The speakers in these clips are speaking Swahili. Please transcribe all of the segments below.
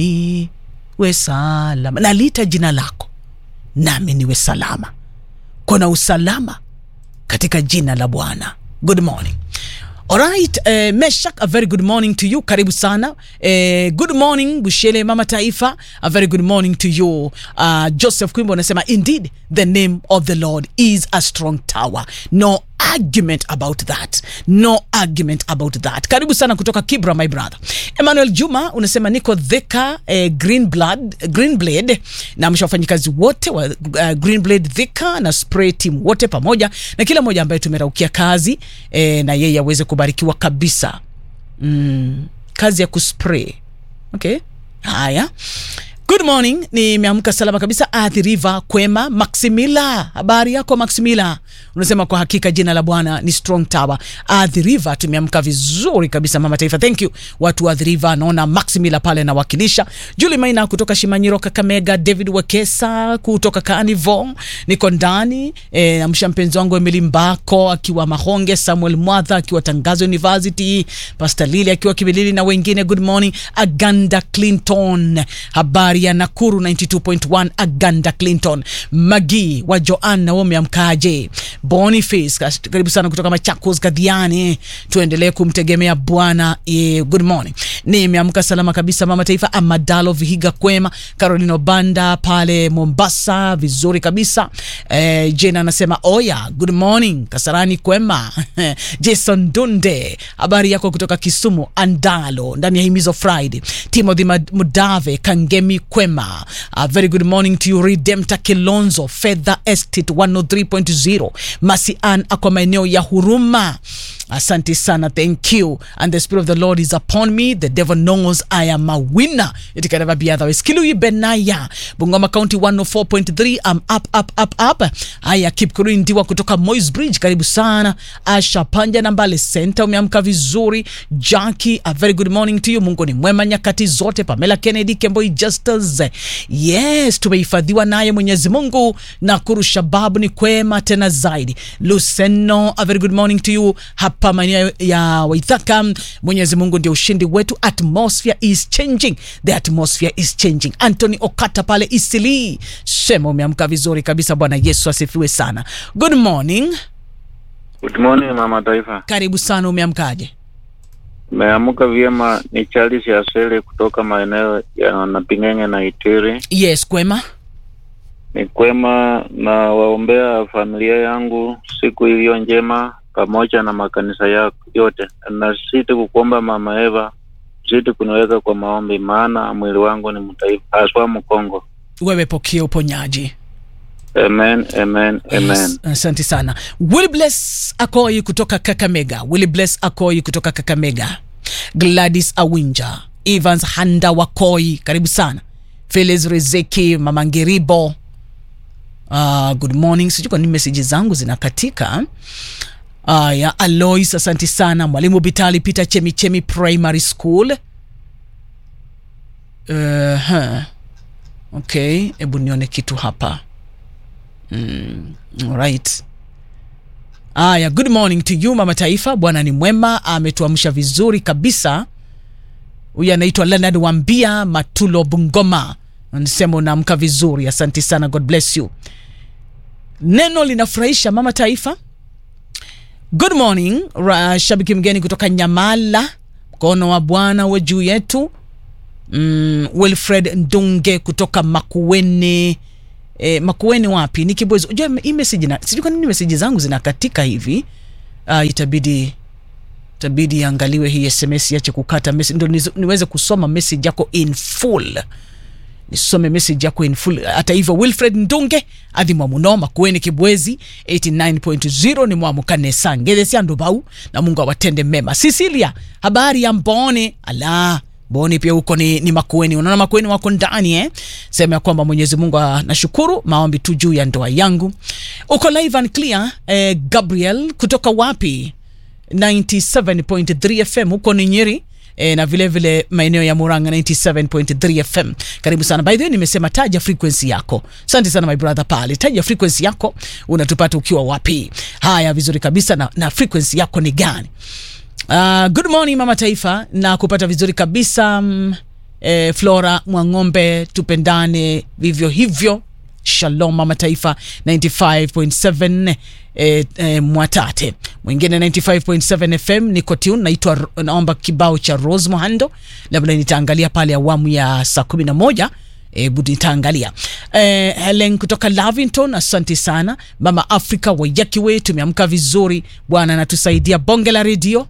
niwe salama naliita jina lako nami niwe salama kuna usalama katika jina la bwana good morning Alright, uh, Meshak, a very good morning to you. Karibu sana. Uh, good morning Bushele Mama Taifa. A very good morning to you. Uh, Joseph Kwimbo anasema indeed the name of the Lord is a strong tower. No argument about that. No argument about that. Karibu sana kutoka Kibra my brother. Emmanuel Juma unasema niko Thika eh, Green Blood, Green Blade na msha wafanyikazi wote wa uh, Green Blade Thika na spray team wote pamoja na kila mmoja ambaye tumeraukia kazi eh, na yeye aweze kubarikiwa kabisa. Mm, kazi ya kuspray. Okay. Haya. Good morning, nimeamka salama kabisa. Athi River Kwema Maximila, habari yako Maximila? Unasema kwa hakika jina la Bwana ni strong tower. Athi River, tumeamka vizuri kabisa mama taifa, thank you watu wa Athi River. Naona Maximila pale nawakilisha. Julie Maina kutoka Shimanyiro Kakamega, David Wekesa kutoka Carnival, niko ndani e, namsha mpenzi wangu Emily Mbako akiwa Mahonge, Samuel Mwadha akiwa Tangazo University, Pastor Lili akiwa Kibilili na wengine. Good morning Aganda Clinton, habari ya Nakuru 92.1 Aganda Clinton, Magi wa Joan na wome amkaje, Boniface karibu sana kutoka Machakos Kadhiani, tuendelee kumtegemea Bwana. Yeah, good morning, nimeamka salama kabisa mama taifa. Amadalo Vihiga Kwema, Caroline Obanda pale Mombasa, vizuri kabisa. Eh, Jena anasema oya, good morning Kasarani Kwema. Jason Dunde, habari yako kutoka Kisumu Andalo, ndani ya Himizo Friday. Timothy Mudave Kangemi Kwema, uh, very good morning to you. Redempta Kilonzo Feather Estate 103.0 Masian akwa maeneo ya Huruma. Asante sana, thank you. And the spirit of the Lord is upon me. The devil knows I am a winner. It can never be otherwise. Kilui Benaya, Bungoma County 104.3. I'm up, up, up, up. Haya, Kipkurui Ndiwa kutoka Moys Bridge, karibu sana. Asha Panja na Mbale Center, umeamka vizuri. Jackie, a very good morning to you. Mungu ni mwema nyakati zote. Pamela Kennedy, Kemboi Justus. Yes, tumehifadhiwa naye Mwenyezi Mungu. Nakuru Shababu ni kwema tena zaidi. Luceno, a very good morning to you. Hapa maeneo ya Waithaka, Mwenyezi Mungu ndio ushindi wetu. Atmosphere is changing, the atmosphere is changing. Anthony Okata pale Isili, sema umeamka vizuri kabisa. Bwana Yesu asifiwe sana. Good morning, Good morning mama taifa, karibu sana. Umeamkaje? meamka vyema. Ni Charles Yasele kutoka maeneo ya Napingenge na Itiri. Yes, kwema. Ni kwema na waombea familia yangu siku iliyo njema pamoja na makanisa yako yote, na siti kukuomba mama Eva, siti kuniweka kwa maombi, maana mwili wangu ni mtaifa haswa Mkongo. Wewe pokea uponyaji. Amen, amen, amen. Yes, asante sana. Will Bless Akoi kutoka Kakamega. Will Bless Akoi kutoka Kakamega. Gladys Awinja, Evans Handa Wakoi, karibu sana. Felix Rezeki, Mama Ngeribo. Uh, good morning. Sijui kwa nini meseji zangu zinakatika. Uh, ya Alois, asante sana. Mwalimu Bitali Peter Chemichemi Primary School. Uh, huh. Okay, hebu nione kitu hapa. Mm, alright. Aya, good morning to you mama taifa. Bwana ni mwema, ametuamsha vizuri kabisa. Huyu anaitwa Leonard Wambia Matulo Bungoma, anasema unaamka vizuri, asante sana, God bless you. Neno linafurahisha mama taifa. Good morning ra, shabiki mgeni kutoka Nyamala, mkono wa Bwana uwe juu yetu. Mm, Wilfred Ndunge kutoka Makueni E, Makueni wapi? Ni Kibwezi. Unajua hii message na sijui kwa nini message zangu zinakatika hivi. Uh, itabidi itabidi angaliwe hii SMS yache kukata message ndio niweze kusoma message yako in full. Nisome message yako in full. Hata hivyo Wilfred Ndunge adhimwa muno Makueni Kibwezi 89.0 ni mwamukane sangele siando bau na Mungu awatende mema. Cecilia, habari ya Mbone? Ala, Boni pia huko ni, ni Makueni. Unaona Makueni wako ndani eh? Sema ya kwamba Mwenyezi Mungu anashukuru maombi tu juu ya ndoa yangu. Uko live and clear eh, Gabriel kutoka wapi? 97.3 FM huko ni Nyeri. E, na vile vile maeneo ya Murang'a 97.3 FM. Karibu sana. By the way, nimesema taja frequency yako. Asante sana my brother pale. Taja frequency yako, unatupata ukiwa wapi? Haya, vizuri kabisa na, na frequency yako ni gani? Uh, good morning mama taifa na kupata vizuri kabisa um, eh, Flora Mwang'ombe, tupendane vivyo hivyo. Shalom mama taifa 95.7 eh, eh, Mwatate mwingine 95.7 FM niko tune, naitwa naomba kibao cha Rose Muhando, labda nitaangalia pale awamu ya saa kumi na moja Hebu nitaangalia eh, Helen kutoka Lavington, asante sana mama Afrika Wayakiwe, tumeamka vizuri, Bwana anatusaidia. Bonge la redio,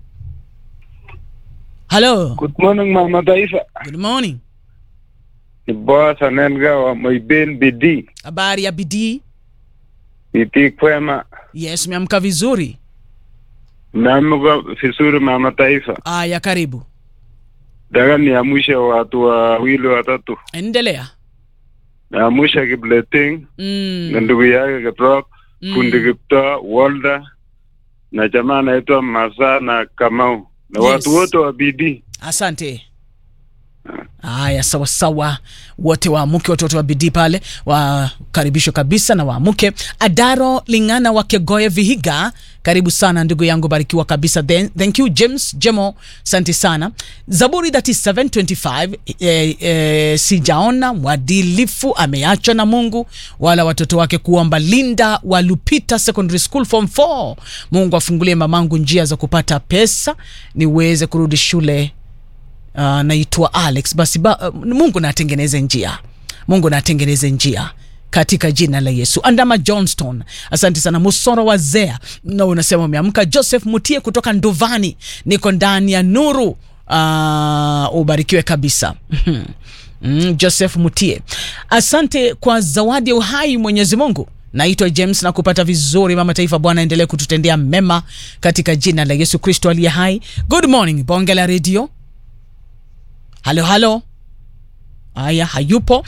halo, Good morning mama taifa. good morning. Ni boss anenga wa Moiben Bidii. Habari ya bidii? Bidii kwema. Yes, umeamka vizuri. Naamka vizuri mama taifa. Aya, karibu, Daga niamshe watu wawili watatu. endelea. Naamsha Kipleting Mm, na ndugu yake Kiprop, mm. fundi Kipto, Walda na jamaa anaitwa Masa na Kamau na Yes. watu wote wa Bidii. Asante. Haya, sawa sawa, wote waamuke, watoto wa bidii pale wakaribishwa kabisa na waamuke. Adaro Ling'ana wa Kegoye Vihiga, karibu sana ndugu yangu, barikiwa kabisa. Then, thank you James Jemo, asante sana. Zaburi 3725 eh, eh, sijaona mwadilifu ameachwa na Mungu wala watoto wake kuomba. Linda wa Lupita Secondary School form 4, Mungu afungulie mamangu njia za kupata pesa niweze kurudi shule uh, naitwa Alex. Basi ba, uh, Mungu na atengeneze njia, Mungu na atengeneze njia katika jina la Yesu. Andama Johnston, asante sana. Musoro wa Zea na unasema umeamka. Joseph Mutie kutoka Nduvani, niko ndani ya nuru. Uh, ubarikiwe kabisa. Mm, Joseph Mutie, asante kwa zawadi ya uhai Mwenyezi Mungu. Naitwa James na kupata vizuri mama taifa. Bwana endelee kututendea mema katika jina la Yesu Kristo aliye hai. Good morning, bonge la redio. Halo, halo. Aya, hayupo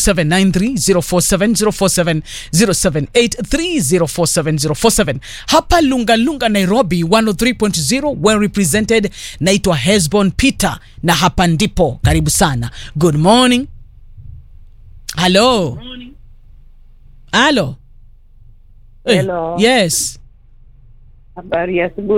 0793047047 0783047047 hapa Lungalunga, Nairobi 103.0 well represented. Naitwa Hesbon Peter na hapa ndipo. Karibu sana. Good morning. Halo, halo. Eh, Hello. Yes. Habari ya asubuhi.